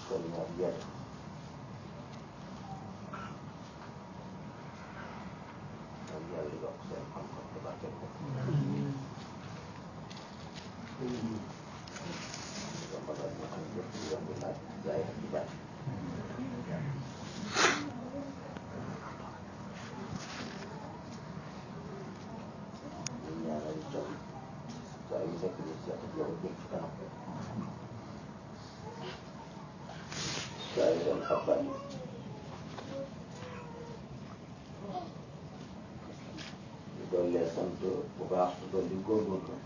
kon ñaar yàlla kon yàlla yokk seen xam-xam te barkeel ko yombalal ñu xam lépp lu yomb laaj jaay ak ci bàyyi ñu ñaanal itam saa yu nekk ñu seet ak yow jëm ci kanam saa yu dem ak bàyyi ñu dollee sant bu baax te dolli góorgóorlu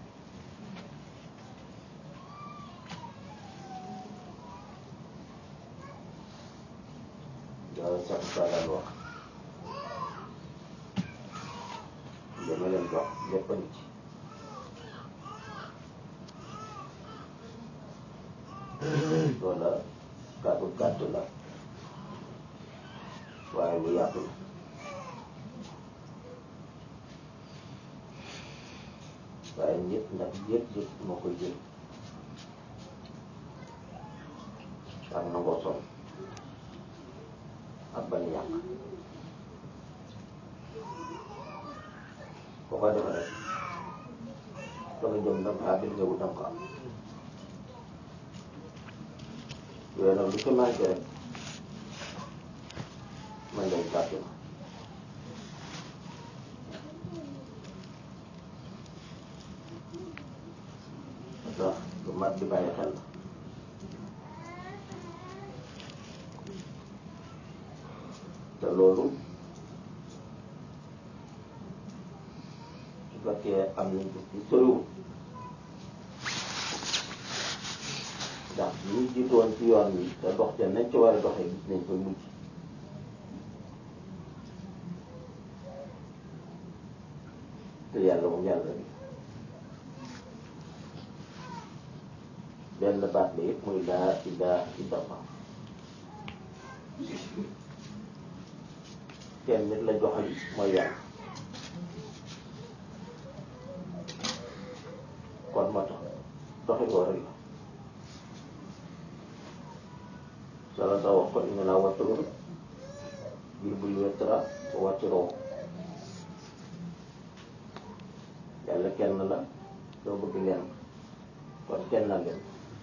loolu sax saa daan wax dama leen dox lépp a ngi ci loola kàddu gàtt la waaye lu yaatu la waaye nit nag yëg-yëg moo koy jël ak nangoo sonn ak bañ a yàq boo ko defee rek da nga jëm da nga àgg nga wut da nga ko am yooyu nag lu ci manqué rek man lay gàtt na ndax lu mat di bàyyi xel la te loolu su fekkee am nañ ko ci soriwul ndax ñi jiitoon ci yoon wi te dox te nañ ci war a doxee gis nañ koy mujj te yàlla moom yàlla bi benn baat la yëpp muy laa ilaaha illallah kenn nit la joxal mooy yàlla kon moo tax doxi ko rek la sala sa wax ko inna laa watturun bil bul wettara wa wattiroo yàlla kenn la doo bëgg leen kon kenn la leen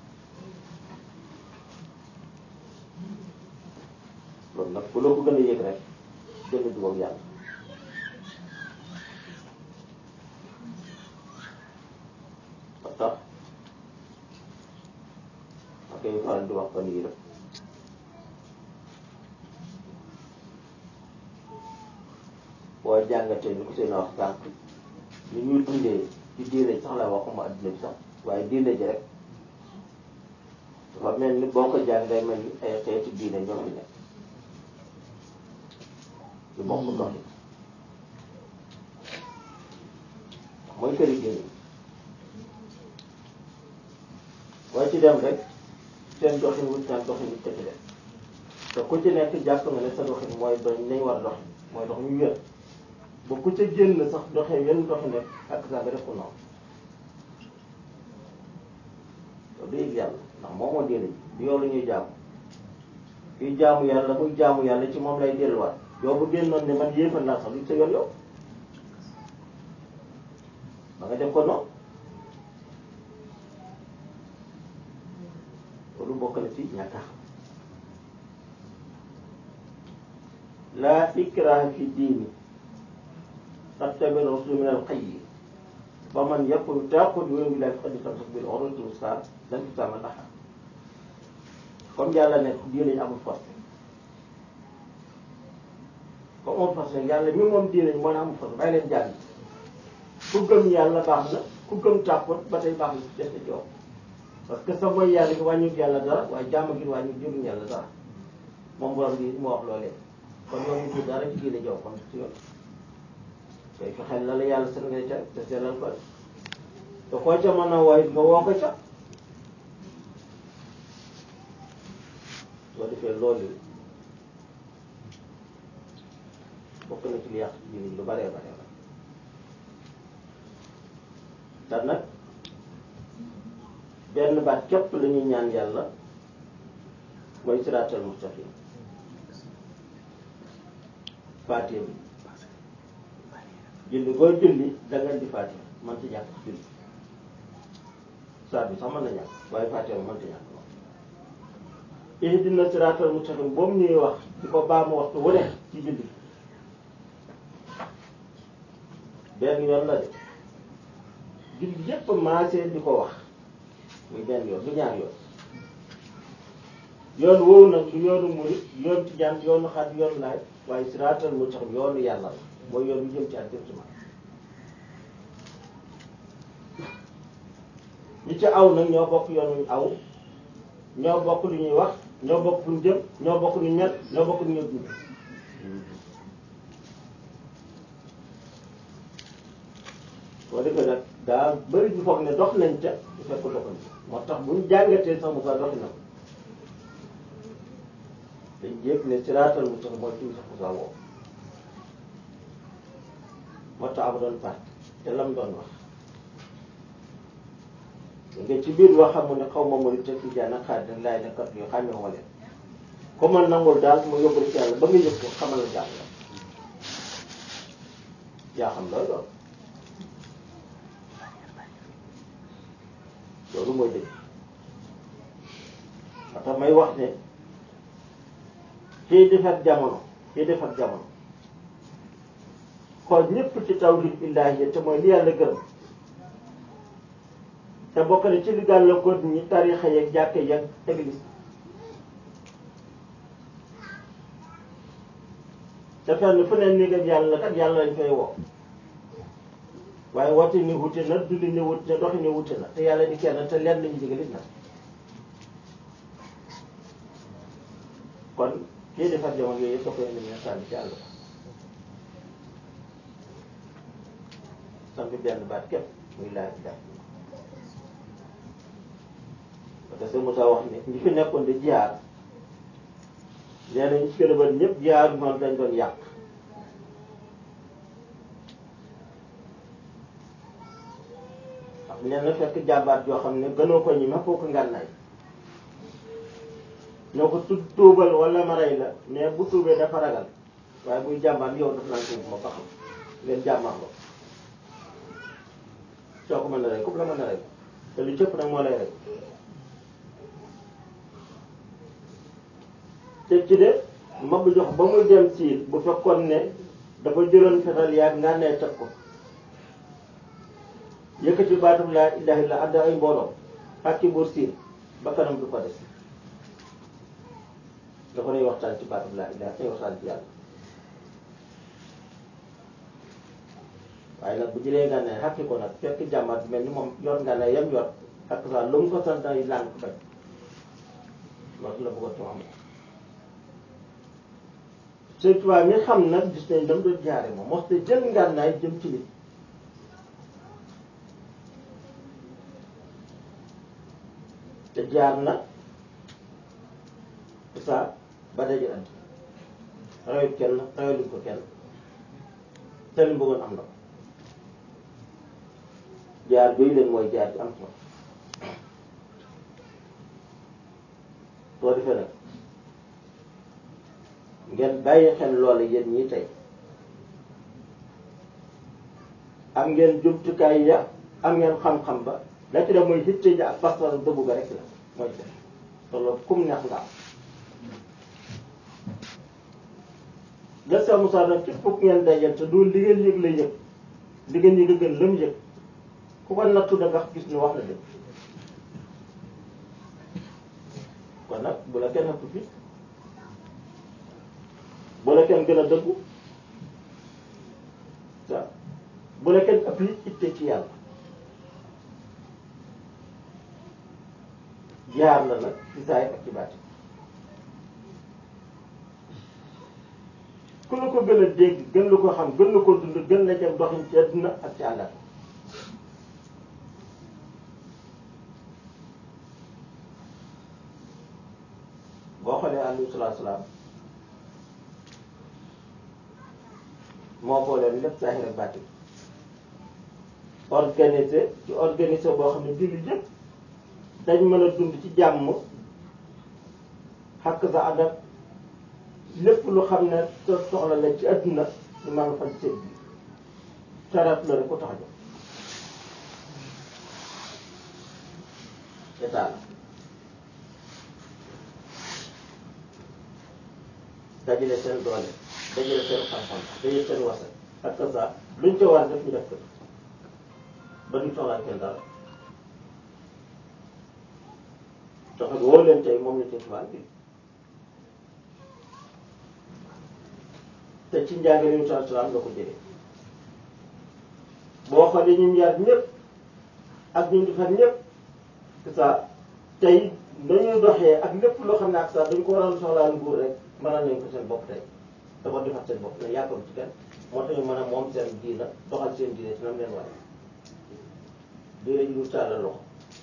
loolu nag ku la ko gën a yëg rek gën a jubóog yàlla ba tax ma koy faral di wax fan yii rek boo jàngatee ni ko seen wax sànq ni ñuy dundee ci diine ji sax la waxuma adduna bi sax waaye diine ji rek dafa mel ni boo ko jàng day mel ni ay xeeti diine ñoo fi nekk yu bokk doxi mooy këri diine waaye ci dem rek seen doxin wut naan doxin wut ci def te ku ci nekk jàpp nga ne sa doxin mooy doñ nañ war a doxin mooy dox ñu wér ba ku ca génn sax doxee yenn doxi nekk ak saa nga def ko noonu loolu du yëg yàlla ndax moom moo diine ji du yow la ñuy jaamu fii jaamu yàlla muy jaamu yàlla ci moom lay delluwaat yow bu génnoon ne man yéefal naa sax lu sa yoon yow ba nga def ko noonu loolu bokk na ci ñàkk a xam laa ikraha fi diini qad tabayyana rushdu min al-ghayy fa man yakfur taaghut wa yu'min billahi faqad istamsaka bil urwatil wuthqa laa infisaama lahaa comme yàlla ne diine ñu amul force comme amul force yàlla mi moom diine ñu moo ne amul force bàyyi leen jàng ku gëm yàlla baax na ku gëm tàppot ba tey baax na des na ci yow parce que sa mooy yàlla gi wàññiwul yàlla dara waaye jàmm gi wàññiwul jëruñ yàlla dara moom borom bi moo wax loolee kon yow ñu dara ci diine jow kon ci yoon koy fexeel la la yàlla sën ngay ca te sellal ko te koo ca mën a wooy nga woo ko ca soo defee loolu bokk na ci li yàq diine lu baree bare la te nag benn baat képp la ñuy ñaan yàlla mooy siraatal mustaqim faatiha bi julli booy julli da nga di faatiha man ci ñàkk julli saa bi sax mën na ñàkk waaye faatiha man ci ñàkk ihdina siraatal mustaqim boobu ñuy wax di ko baamu waxtu wu ne ci julli benn yoon la de julli yépp maasee di ko wax muy benn yoon du ñaar yoon yoon woowu nag du yoonu murit yoon tijaan yoonu xaat yoonu laaj waaye siraatal mustaqim yoonu yàlla la mooy yoon yu jëm ci directement ñi ci aw nag ñoo bokk yoon wuñ aw ñoo bokk lu ñuy wax ñoo bokk fu ñu jëm ñoo bokk lu ñu mel ñoo bokk lu ñuy dund boo defee nag daa bëri ñu foog ne dox nañ ca su fekk doxuñ moo tax buñ jàngatee sax mu sax doxi na ko dañ jéeg ne siraatal mu sax mooy ci sax mu sax woo moo tax am doon part te lam doon wax nga ci biir wax xam ne xaw ma mooy te tijaan ak xaadir laay la kat yoo xàmmee wala ko man nangul daal mu yóbbu ci yàlla ba nga yëg ko xamal la jàll la yaa xam looy doon loolu mooy dëgg ba tax may wax ne kii defar jamono kii defar jamono xool ñëpp ci tawhid illaahi te mooy li yàlla gërëm te bokk na ci li gàllankoor ñi tarixa yeeg jàkke yeeg église te fenn fu ne ni nga yàlla kat yàlla lañ fay woo waaye woote ni wute na duli ni wute na doxi ni wute na te yàlla di kenn te lenn lañu digalit na kon kii defar jamono yooyu yëpp da koy indi ne sànni ci àll ba sant benn baat képp muy laaj bi daal parce que Moussa wax ne ñi fi nekkoon di jiyaar nee na ñu ci gën a bëri ñëpp jiyaar noonu dañ doon yàq nee na fekk jàmbaat yoo xam ne gënoo ko ñi ma foo ko ngànnaay ñoo ko tu tuubal wala ma rey la mais bu tuubee dafa ragal waaye buy jàmbaat yow daf naan tuub ma ba xam ngeen jàmbaat ko soo ko mën a rey comme la mën a rey te lu cëpp nag moo lay rey te ci de ma bu jox ba muy dem siil bu fekkoon ne dafa jëloon fetal yaag nga ne teg ko yëkkati baatum laa ilaaha illa ànd ay mbooloo ak ci buur siin ba kanam du ko des dafa nay waxtaan ci baatum laa ilaaha nay waxtaan ci yàlla waaye nag bu jëlee nga ne xàkki ko nag fekk jàmbaat bi mel ni moom yor nga ne yem yor ak saa lu mu ko sant ay làng bañ loolu la bëggoon ci am surtout mi xam nag gis nañ dam doon jaare moom mos te jël ngànnaay jëm ci nit te jaar na sa ba daje andi rayut kenn rayaluñ ko kenn te li mu bëggoon am na ko jaar yooyu leen mooy jaar bi am solo soo defee nag ngeen bàyyi xel loola yéen ñii tey am ngeen jumtukaay ya am ngeen xam-xam ba la ci def mooy hitte ja ak pas-pas dëggu ga rek la mooy def te loolu kum neex nga am la sa Moussa nag ci fukk ngeen dajal te du li ngeen yëg la yëg li ngeen yëg a gën la mu yëg ku ko nattu da nga gis ni wax la dëgg kon nag bu la kenn ëpp fi bu la kenn gën a dëggu waaw bu la kenn ëpp it itte ci yàlla jaar la nag ci saay ak ci baati ku la ko gën a dégg gën la ko xam gën la ko dund gën la jëm doxin ci àdduna ak ci àllat boo xoolee alayhi salaatu salaam moo booleen lépp saahir ak baatin organisé ci organisé boo xam ne julli yëpp dañ mën a dund ci jàmm xàkk sa ànd ak lépp lu xam ne sa soxla la ci adduna ñu mën a faj seen biir sarat la rek ko tax a jóg état la dajale seen doole dajale seen xam-xam dajale seen wasa ak sa luñ ca war def ñu def ko ba duñ soxlaa kenn dara tax nga woo leen tey moom la ci tubaab bi te ci njàngale yu saa salaam nga ko jëlee boo xoolee ñu yar ñëpp ak ñu defar ñëpp ça tey nañuy doxee ak lépp loo xam ne ak ça dañ ko waroon soxlaa nguur rek mënal nañ ko seen bopp tey te ko defar seen bopp ne yàkkam ci kenn moo tax ñu mën a moom seen diina doxal seen diine ci nam leen waaye diine ji lu tàllal loxo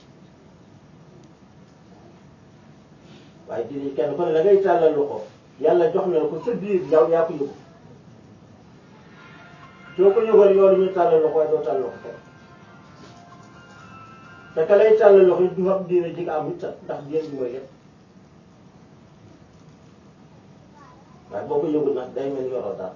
waaye diine ji kenn ku ne la ngay tàllal loxo yàlla jox na la ko sa biir yow yaa ko yëgu soo ko yëgoon yow ñu tàllal loxo waaye doo tàllal loxo kenn te ka lay tàllal loxo yi du xam diine ji nga am it ndax diine ji mooy lépp waaye boo ko yëgul nag day mel ni yoroo daal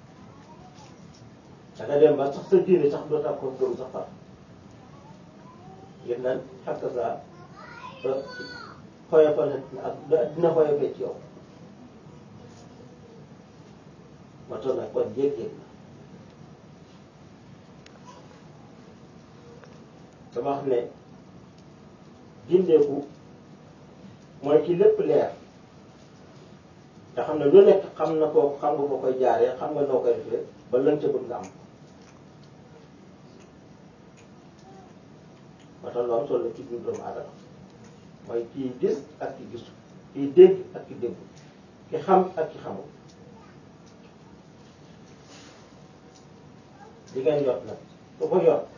da nga dem ba sax sa diine sax doo tax ko gëm sax far yëpp nag xakk saa xoyofal ak dina xoyofee ci yow ma toll nag kon jéeg-jéeg la dama wax ne gindeeku mooy ci lépp leer te xam ne lu nekk xam na ko xam nga ko koy jaaree xam nga noo koy defee ba lën ca bëgg nga am ba tax lu am solo ci biir doomu aadama mooy kii gis ak ki gisu kii dégg ak ki déggu ki xam ak ki xamul li ngeen yor nag ku ko yor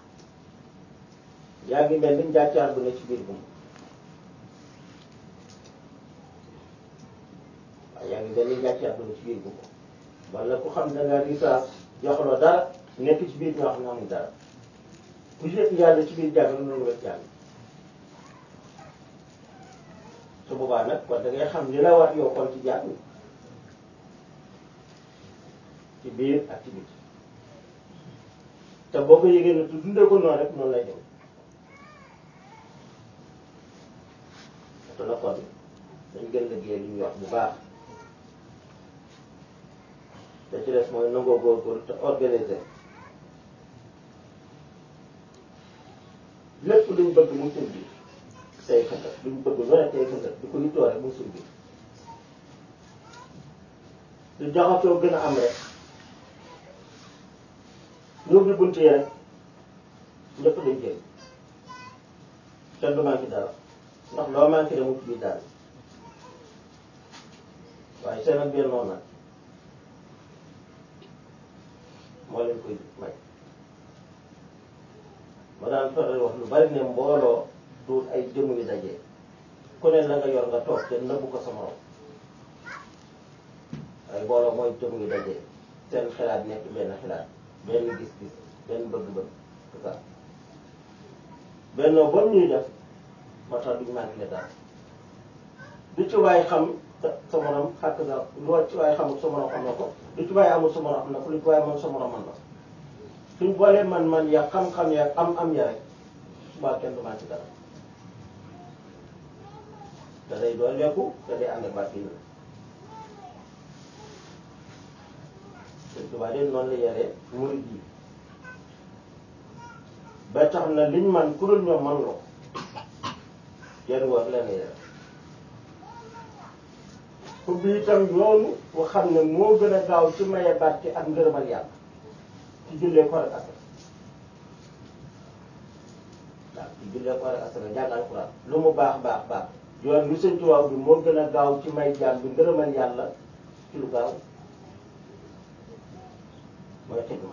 yaa ngi mel ni njàccaar bu ne ci biir gum waaye yaa ngi mel ni njàccaar bu ne ci biir gum wala ku xam da nga risaas joxloo dara nekk ci biir ñoo xam ne amul dara ku yëg yàlla ci biir jàng noonu wet jàng su boobaa nag kon da ngay xam li la war yow kon ci jàng ci biir ak ci biti te boo ko yëgee ne tu dundee ko noonu rek noonu lay dem te la kon dañ gën liggéey li ñuy wax bu baax te ci des mooy nangoo góorgóorlu te organiser lépp luñ bëgg mu suñ biir tey xëndat luñ bëgg lu ne tey xëndat di ko yittoo rek mu suñ biir lu jaxasoo gën a am rek ñu ubbi bunt yi rek ñëpp dañ jël kenn du manqué dara ndax loo manqué rek mu ci biir daal waaye seen ak benn noonu nag moo leen koy may ma daan faral wax lu bari ne mbooloo du ay jëmm yu dajee ku ne la nga yor nga toog te nëbbu ko sa morom waaye mbooloo mooy jëmm yu dajee seen xalaat nekk benn xalaat benn gis-gis benn bëgg-bëgg tout ça benn boobu ñuy def moo tax duñ manqué dara du ci waay xam sa morom xàkk sa lu ci waay xamul sa morom xam na ko lu ci waay amul sa morom xam na ko lu ci waay mën sa morom mën na ko suñ boolee man-man ya xam-xam ya am-am ya rek subaa kenn du manqué dara da day dooleeku da day ànd ak bàtt yi suñ subaa de noonu la yaree murid yi ba tax na liñ man ku dul ñoom man loo yenn wax la ne yare ku bi itam yoonu bu xam ne moo gën a gaaw ci maye barke ak ngërëmal yàlla ci jullee ko rek asaka waaw ci jullee ko rek asaka jàng alxuraan lu mu baax baax baax yoon lu sëñ Tuubaa bi moo gën a gaaw ci may jaam bi ngërëmal yàlla ci lu gaaw mooy xidma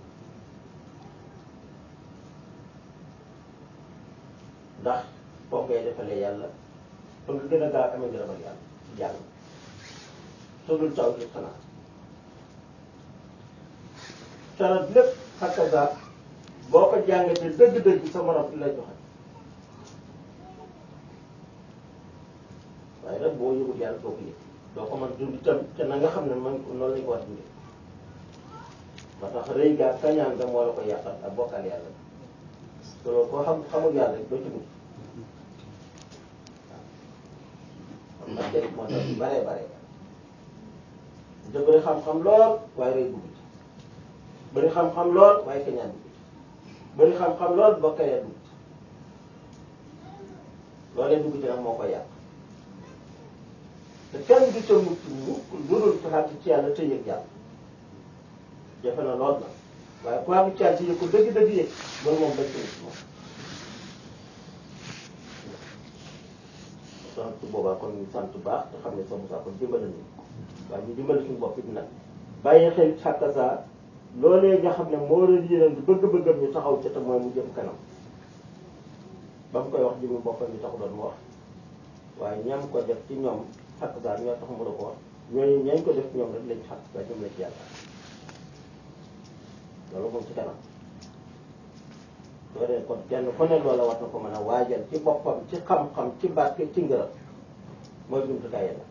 ndax boo ngay defalee yàlla ba nga gën a gaaw amee ngërëmal yàlla ci jàng sodul taw ci xanaa sarat lépp xakkaga boo ko jàngatee dëgg-dëgg sa morom di lay joxe waaye nag boo yëgul yàlla doo ko yëg doo ko mën dund itam te na nga xam ne man noonu lañ ko war dundee ba tax rëy gaa kañaan ga moo la ko yàqal ak bokkal yàlla te loolu koo xam xamul yàlla rek doo ci dugg kon nag kenn moo tax yu baree baree te bëri xam-xam lool waaye rëy dugg ci bëri xam-xam lool waaye kañaan dugg ci bëri xam-xam lool bokkal ya dugg ci loolee dugg ci nag moo koy yàq te kenn du ca mucc mukk lu dul taxaat ci yàlla te yëg yàlla jafe na lool nag waaye ku àgg ci yàlla te yëg ko dëgg-dëgg yëg loolu moom bëcc na ci moom sant boobaa kon ñu sant baax te xam ne sa Moussa kon dimbali nañu waaye ñu dimbali suñu bopp it nag bàyyi xel xàkka saa loolee nga xam ne moo doon yéeneen di bëgg-bëggam ñu taxaw ca te mooy mu jëm kanam ba mu koy wax jëmmi boppam ñu taxu doon mu wax waaye ñam ko def ci ñoom xàkk saa ñoo tax mu da ko wax ñooñu ñañ ko def ci ñoom rek lañ xàkk saa ñoom la ci yàlla loolu moom ci kanam soo dee kon kenn ku ne loola war na ko mën a waajal ci boppam ci xam-xam ci barke ci ngërëm mooy jumtukaay yàlla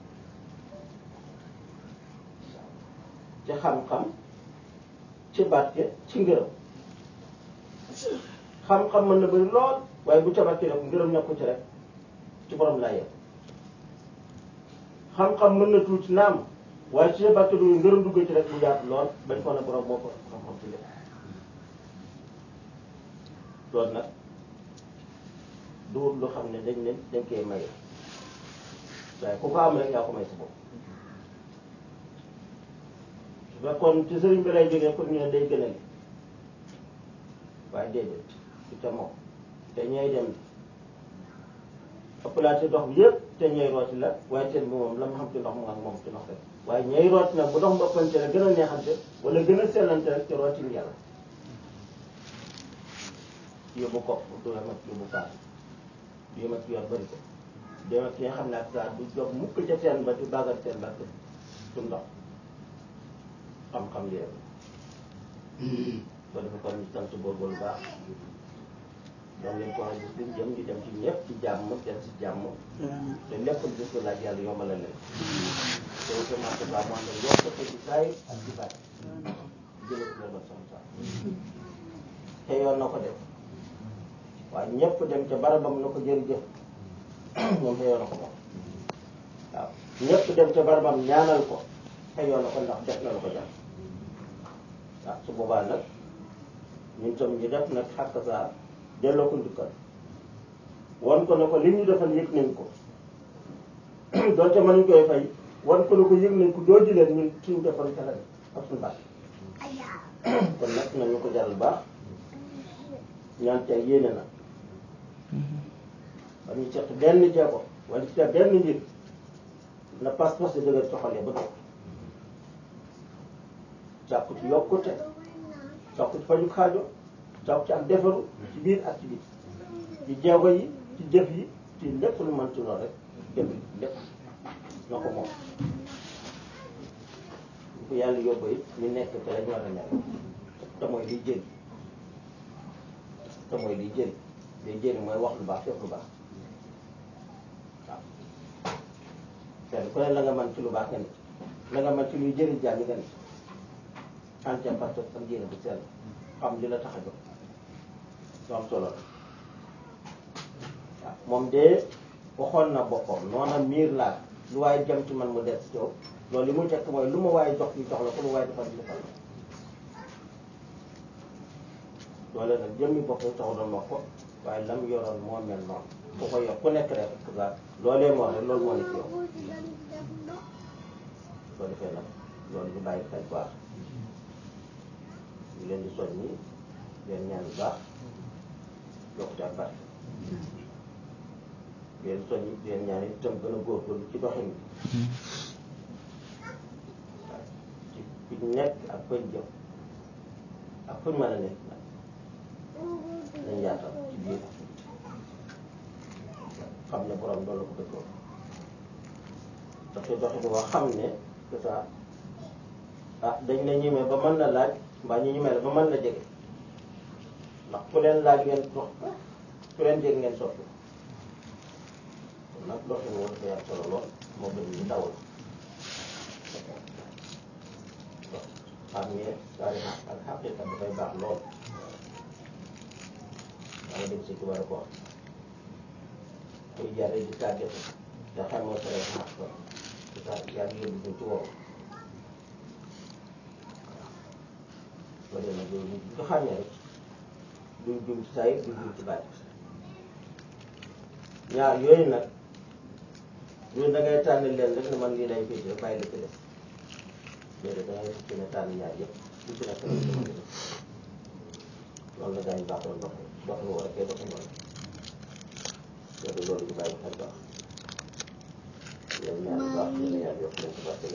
ci xam-xam ci barke ci ngërëm xam-xam mën na bëri lool waaye bu ca barke rek ngërëm nekku ci rek ci borom laa yem xam-xam mën na tuuti naam waaye ci sa barke du ngërëm dugg ci rek bu yaatu lool bañ ko ne borom moo ko xam-xam ci lépp loolu nag duwut lu xam ne dañ ne dañ koy maye waaye ku ko am rek yaa ko may sa bopp su fekkoon ci sëriñ bi lay jógee pour ñu ne day gënal waaye déedéet ci te moom te ñooy dem ëppalaat dox bi yëpp te ñooy rooti la waaye teen bi moom la mu xam ci ndox mu ak moom ci ndox rek waaye ñooy rooti nag bu ndox mu ëppante la gën a neexante wala gën a sellante rek ci rooti yàlla yóbbu kopp du yem ak yóbbu kaas du yem ak yor bëri ko du yem ak ki nga xam ne ak saa du jóg mukk ca teen ba di bàggal teen ba du ndox xam-xam li rek ba dafa kon ñu sant boobu lu baax doon leen ko wax gis liñ jëm di dem ci ñëpp ci jàmm dem ci jàmm te lépp lu gis ko laaj yàlla yombal leen te semence ba mu ànd ak yokk ko ci saay ak ci baat jëlee ci la doon sama saa te yoon na ko def waaye ñëpp dem ca barabam na ko jërëjëf moom xëyoon na ko moom waaw ñëpp dem ca barabam ñaanal ko xëyoon na ko ndax def na la ko jàpp waaw su boobaa nag ñun tam ñu def nag xàkk saa delloo ko njukkal wan ko ne ko li ñu defal yëg nañ ko doonte mënuñ koy fay wan ko ne ko yëg nañ ko doo ji leen ñun suñu defal ca la ak suñu baax kon nag nañu ko jaral baax ñaan ca yéene na ba ñu seq benn jeego wala ci benn mbir na pas-pas di dëgër coxalee ba toog jàpp ci yokkute jàpp ci faju xaajo jàpp ci ak defaru ci biir ak ci biir ci jeego yi ci jëf yi ci lépp lu mën ci lool rek jëf lépp na ko moom bu ko yàlla yóbbu it ñu nekk te lañ war a nekk te mooy liy jëriñ te mooy liy jëriñ liy jëriñ mooy wax lu baax def lu baax waaw kenn ku ne la nga mën ci lu baax nga nit la nga mën ci luy jëriñ jàmm nga nit entière parce que sam yéene bu sell xam li la tax a jóg lu am solo la waaw moom de waxoon na boppam noona miir laa lu waaye jëm ci man mu des ci yow loolu li muy tekk mooy lu ma waaye jox ñu jox la ko lu waaye defal ñu defal la loole nag jëmmi boppam taxu doon wax ko waaye lam yoroon moo mel noonu ku ko yor ku nekk rek ça loolee moo rek loolu moo ne ci yow soo defee nag loolu ñu bàyyi xel baax ñu leen di soññi leen ñaan bu baax yokkute ak barke leen soññi leen ñaan itam gën a góorgóorlu ci doxin bi waaw ci fi ñu nekk ak fañ jëm ak fuñ mën a nekk nag dañ yaatal ci biir xam ne borom loolu la ko dëkkoon doxi doxi boo xam ne c'est ça ah dañ la ñemee ba mën na laaj mbaa ñu ñemee la ba mën na jege ndax ku leen laaj ngeen dox ku leen jege ngeen soppi kon nag nag doxin moo dafa yàgg solo lool moo gën ñu dawal xam ne daal ak xaqiqa dafay baax lool daa nga dégg si tubaab ko wax kuy jaar di tàggatu te xamoo sa rek xaq ko di tàgg yàlla yóbbu ko ci wow ba dee nag loolu bu ko xamee rek duñ jum ci say duñ jum ci bàyyi ñaar yooyu nag ñun da ngay tànn leen rek ne man lii lay féete bàyyi la ci def léegi da ngay fi ne tànn ñaar yëpp lu ci nekk rek dama def loolu la gaañ baax doon dox dox lu war a koy dox noonu léegi loolu ñu bàyyi xel baax yéen ñaar baax yéen ñaar yokk leen ci barke